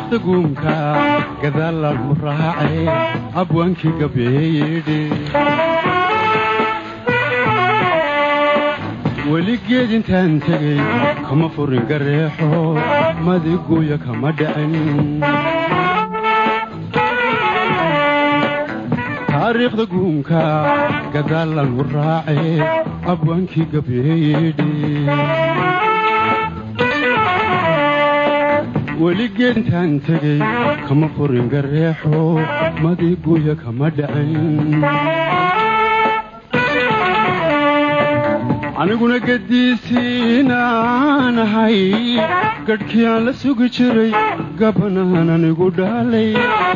taariikhda guunka gadaalaan u raacay abwaankii gabeeyedhe weligeed intaan tegey kama furin gareexo madiguuya kama dhicin taariikhda guunka gadaalaan u raacay abwaankii gabeeyedhe weligeed intaan tegey kama furin gareexo madiguuya kama dhicin aniguna gadiisiinaan ahay gadhkii aan la sugi jiray gabanaan anigu dhaalay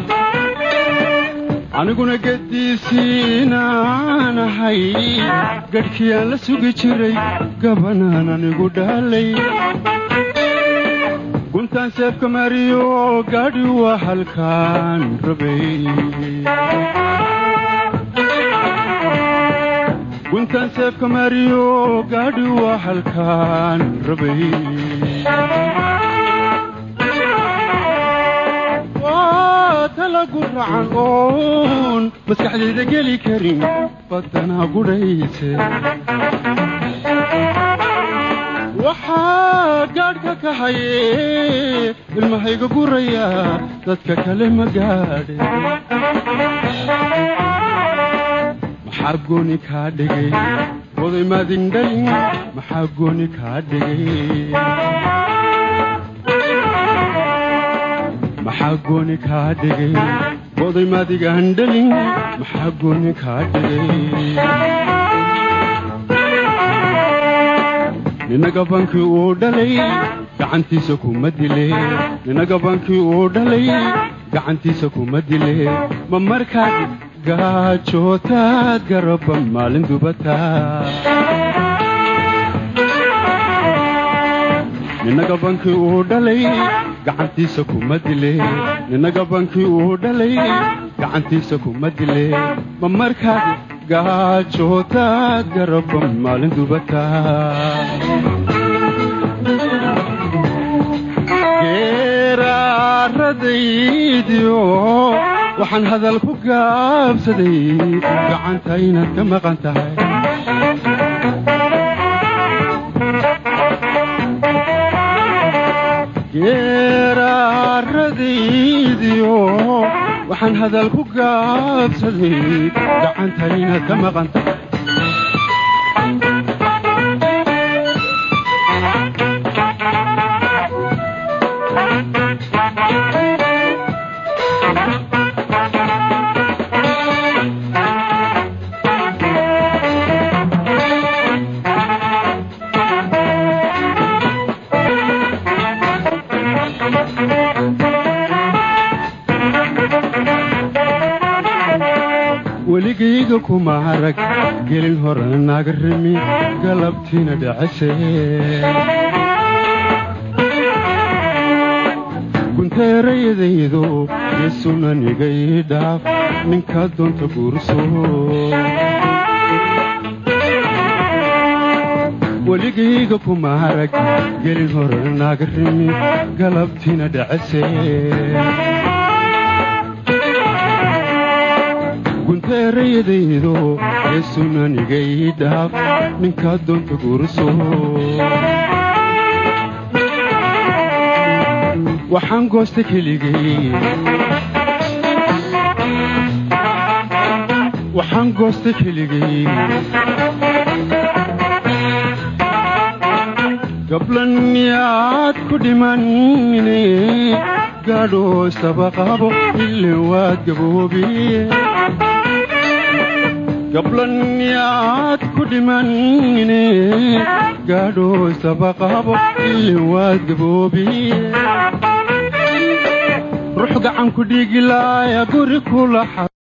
aniguna gadiisiinaan ahay gadhkii aan la sugi jiray gabanaan anigu dhaalay guntaan seefka mariyo gaadhi waa halkaan rabay guntaan seefka mariyo gaadhi waa halkaan rabay waa talagu racan oon maskaxdayda geli karin badanaa gudhayse waxaa gaadhka ka haye ilmahayga guraya dadka kale ma gaadhe maxaa gooni kaa dhigay oday maadin dhalin maxaa gooni kaa dhigay maxaa gooni kaa dhigay oday maadigaan dhalin maxaa gooni kaa dhigay nina gabankii uu dhalay gacantiisa kuma dile nina gabankii uu dhalay gacantiisa kuma dile ma markaad gaajootaad garaba maalin dubataa nina gabankii uu dhalay gacantiisa kuma dile nina gabankii uu dhalay gacantiisa kuma dile ma markaad gaajootaad garaba maalin dubataa geeraaradaydiyo waxaan hadal ku gaabsaday gacanta inaad ka maqan tahay geeraaradaydiyo waxaan hadal ku gaabsaday gacanta inaad ka maqan tahay weligayga kuma arag gelin hore naga rimi galabtiina dhacase gunteerayadaydo yesunanigay dhaaf ninkaa doonta guurso weligayga kuma arag gelin hore naga rimi galabtiina dhacase gunteerayadaydo yesunanigay dhaaf ninkaa doonta guurso waxaan goosta keligay waxaan goosta keligay gablanyaad ku dhimanine gaadho istabaqabo ile waad gaboobiye gablanyaad ku dhimanine gaadho istabaqabo ile waad gaboobiye ruux gacan ku dhiigilaaya guri kula